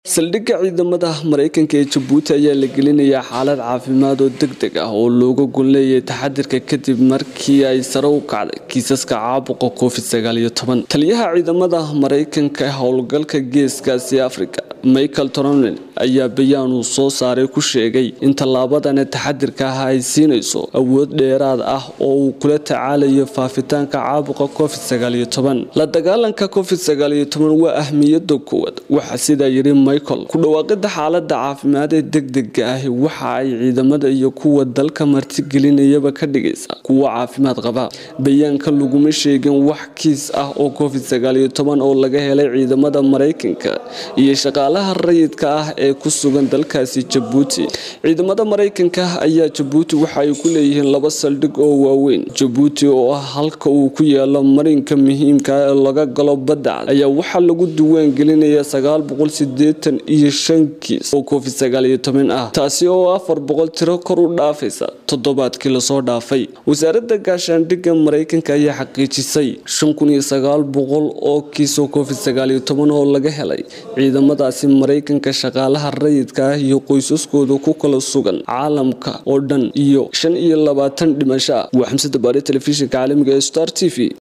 saldhigga ciidamada maraykanka ee jabuuti ayaa la gelinayaa xaalad caafimaad oo deg deg ah oo looga gon leeyahay taxadirka kadib markii ay sare u kacday kiisaska caabuqa covid taliyaha ciidamada maraykanka ee howlgalka geeskaasi africa michael tronel ayaa bayaan uu soo saaray ku sheegay in tallaabadani taxadirka ah ay siinayso awood dheeraad ah oo uu kula tacaalayo faafitaanka caabuqa covid la dagaalanka covid waa ahmiyada koowaad waxaa sidaa yiri michael ku dhawaaqida xaalada caafimaad ee degdega ahi waxa ay ciidamada iyo kuwa dalka martigelinayaba ka dhigaysa kuwo caafimaad qaba bayaanka laguma sheegin wax kiis ah oo covid oo laga helay ciidamada maraykanka iyo shaqaalaha rayidka ah ee ku sugan dalkaasi jabuuti ciidamada maraykanka ayaa jabuuti waxa ay ku leeyihiin laba saldhig oo waaweyn jabuuti oo ah halka uu ku yaalo marinka muhiimka ee laga galo badda ayaa waxaa lagu duwaan gelinaya iyo shan kiis oo covid ah taasi oo afar boqol tiro kor u dhaafaysa toddobaadkii lasoo dhaafay wasaaradda gaashaandhigga maraykanka ayaa xaqiijisay oo kiis oo covid oo laga helay ciidamadaasi maraykanka shaqaalaha rayidka ah iyo qoysaskooda ku kala sugan caalamka oo dhan iyo shan iyo labaatan dhimasho ah waa xamsada baare telefishinka caalamiga ee star t v